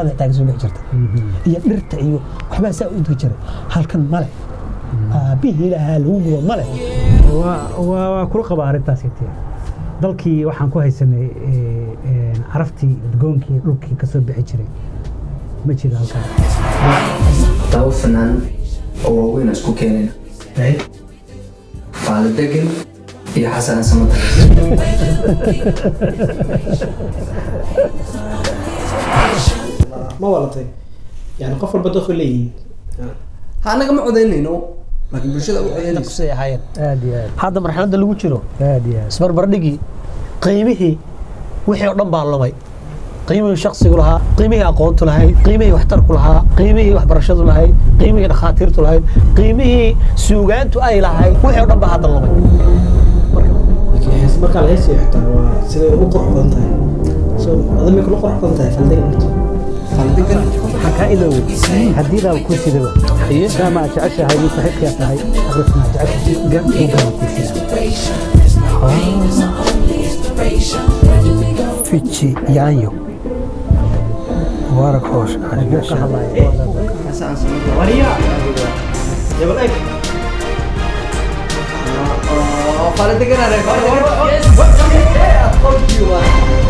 carada xitaa kasoo bixi jirta iyo dhirta iyo waxbaa saa u udgi jiray halkan male aabihii lahaa lagu gubo male waa waa waa kula qabaa arrintaas iti dalkii waxaan ku haysanay ee, ee, caraftii udgoonkii dhulkii ka soo bixi jiray ma jiro halkaan laba fanaan oo waaweyn aan isku keenayna faali degan iyo xasan samata ma walatay yani qof walba dadku leeyihiin ha anaga ma codaynayno laakiin bulshada u codaynayso kusay ahaayeen aad iyo aad hadda marxaladda lagu jiro aad iyo aad isbarbardhigii qiimihii wixii oo dhan baa lumay qiimihii shaksigu lahaa qiimihii aqoontu lahayd qiimihii waxtarku lahaa qiimihii waxbarashadu lahayd qiimihii dhakhaatiirtu lahayd qiimihii suugaantu ay lahayd wixii oo dhan baa hadda lumay laakiin hees markaa la heesaya xitaa waa siday ugu qurux badan tahay so adamay kula qurux badan tahay faldegan faldegan waxaan kaa ilowey hadiidaa ku sidaba maadaama aad jeceshahay nin saaxiibkaa tahay aqrisna jeceshahay buuggaan ku sida fici yaanyo mubaarak hoosh ka hadlaya xasan samata jabal eeg faali degan